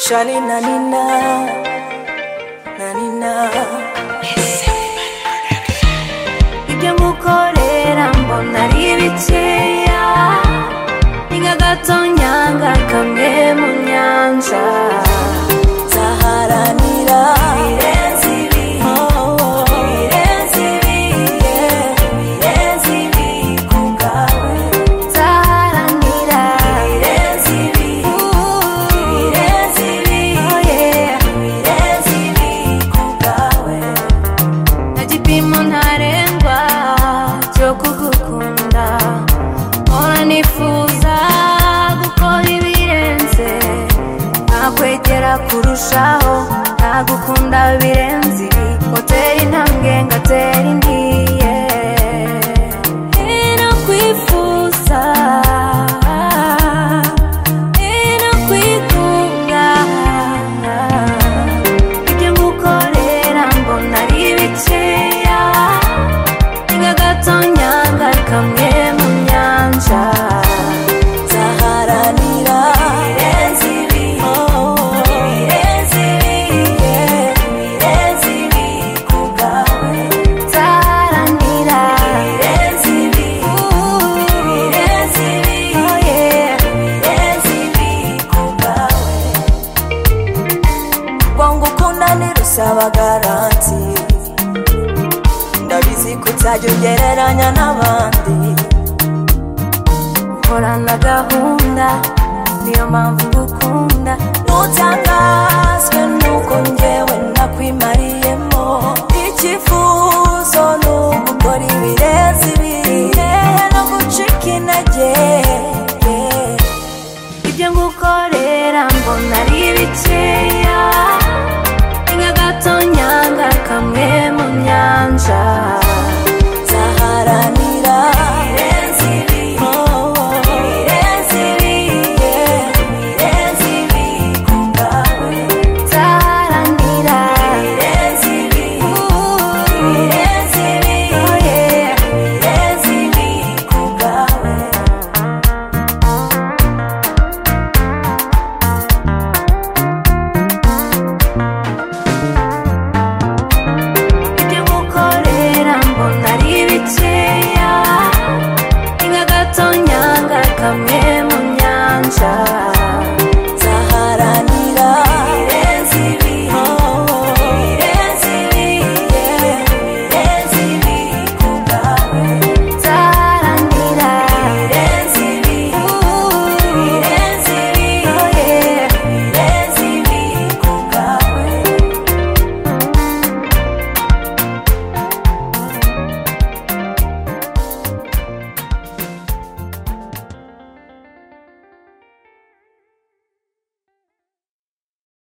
Shali na nina na nina ibyo ngukorera mbona ari bikeya ni nk'agatonyanga kamwe mu nyanja nzaharanira ibirenze ibi ibirenze ibi yeah, ibirenze ibi ku bwawe nzaharanira ibirenze ibi ibirenze ibi oh yeah, ibirenze ibi ku bwawe nta gipimo ntarengwa cyo kugukunda mpora nifuza gukora ibirenze ntakwegera kurushaho ntagukunda birenze ibi hoteli intambwe ngatera indi yeah. Ino kwifuza ino kwikunda ibyo ngukorera mbona ari bikeya ni nk'agatonyanga kamwe mu nyanja nzaharanira ibirenze ibi ibirenze ibi yeah, ibirenze ibi ku bwawe nzaharanira ibirenze ibi ibirenze ibi oh yeah, ibirenze ibi ku bwawe wangu ukunda ntirusaba garanti ndabizi ko utajya ugereranya n'abandi ukorana gahunda niyo mpamvu ngukunda ntutangazwe nuko njyewe nakwimariyemo icyifuzo ni ugukora ibirenze ibiri no gucika intege yeah ibyo ngukorera mbona ari bikeya ni nk'agatonyanga kamwe mu nyanja nzaharanira ibirenze ibi ibirenze ibi yeah, ibirenze ibi ku bwawe nzaharanira ibirenze ibi ibirenze ibi oh yeah, ibirenze ibi ku bwawe ibyo ngukorera mbona ari bikeya ni nk'agatonyanga kamwe mu nyanja